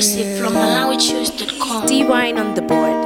Exclusive from MalawiChoose.com. D-Wine on the board.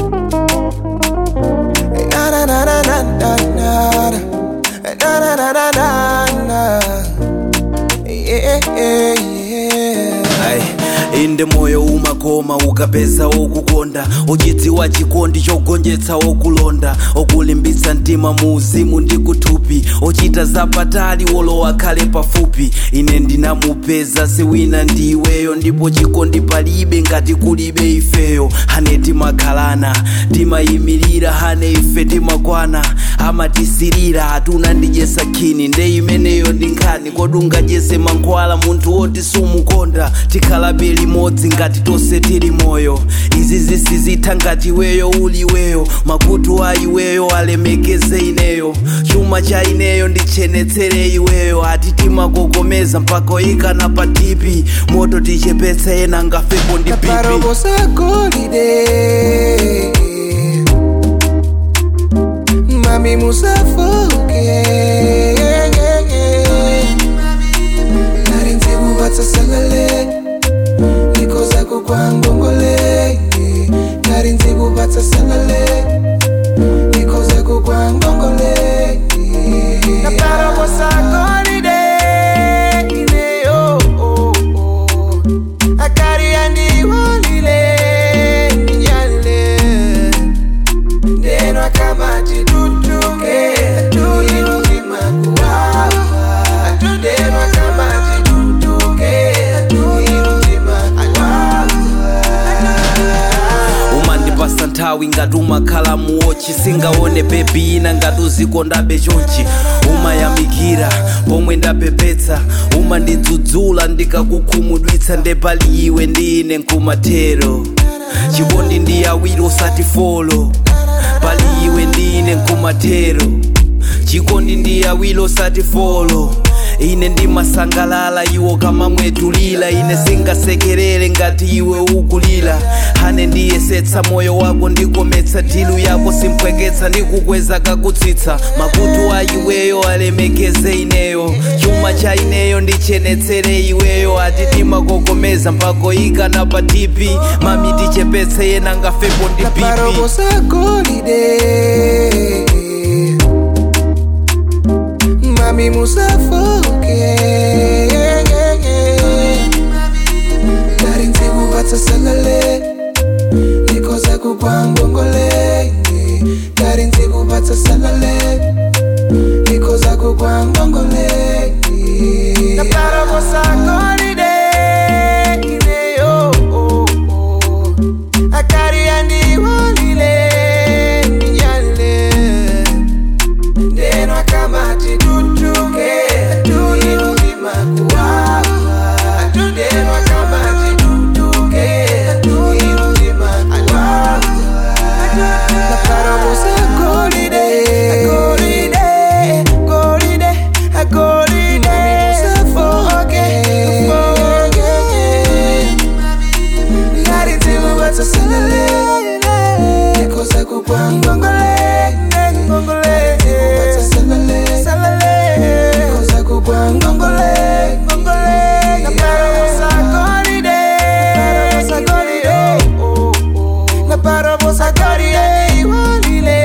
Na na na na na na na na na na na na na yeah yeah yeah Ai, inde moyo umakoma ukapeza okukonda uchidziwa chikondi chogonjetsa okulonda okulimbitsa mtima mu uzimu ndi kuthupi ochita zapatali wolowa khale pafupi ine ndinamupeza siwina ndi iweyo ndipo chikondi palibe ngati kulibe ifeyo hane timakhalana timayimirira hane ife timakwana amatisirira hatuna ndidyesa khini nde imeneyo ndi nkhani kodi ungadyese mankhwala munthu woti sumukonda tikhalabe limodzi ngati tonse tili moyo izi zisizitha ngati iweyo uli iweyo makutu a iweyo alemekeze ineyo chuma cha ineyo ndichenetsere iweyo ati timakokomeza mpaka oyikana pa tipi moto tichepetse ena ngafepo ndi pipi Parobosa golide Mami musafoke Narinzi kubatsa salale Niko zako kwa ngongole Narinzi kubatsa salale Niko zako kwa ngongole Na parobosa golide Ineyo oh, oh. akari yandiwalile nyale ndeno akamati tutuke tuinuzima kuwawa ndeno akamati tutuke tuinuzima kuwawa umandipasa nthawi ngati umakhala muwochi singaone bebi ina ngati uzikondabe chonchi umayamikira pomwe ndapepetsa umandidzudzula ndikakukhumudwitsa ndepali iwe ndi ine nkumathero chikondi ndi awiri usati folo pali iwe ndi ine nkumathero chikondi ndi awiri usati folo ine ndimasangalala iwo kamamwetulila ine singasekerere ngati iwe ukulila hane ndiyesetsa moyo wako ndikometsa tilu yako simpweketsa ndikukweza kakutsitsa makutu a iweyo alemekeze ineyo chuma cha ineyo ndichenetsere iweyo ati timakokomeza mpaka ikana pa tipi mami tichepetse yena ngafepo ndi pipi Parobosa golide Mami musafoke Narinzi kubatsa salale Niko zako kwa ngongole Narinzi kubatsa salale Niko zako kwa ngongole Na parobosa golide Ineyo oh, oh. akari yandiwalile nyale ndeno akamati tutuke tuinuzima kuwawa ndeno akamati tutuke tuinuzima kuwawa na parabosa golide golide golide golide safoke foke narinzimubatsa salale nikoza kugwa ngongole ngongole salale salale nikoza kugwa ngongole ngongole naparabosa golide golide na parabosa golide iwalile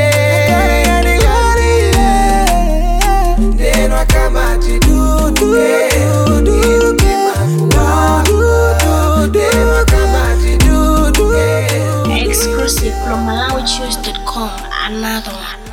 ndeno akamati duduke duduke ndeno akamati duduke Exclusive from MalawiChoose.com. Another one.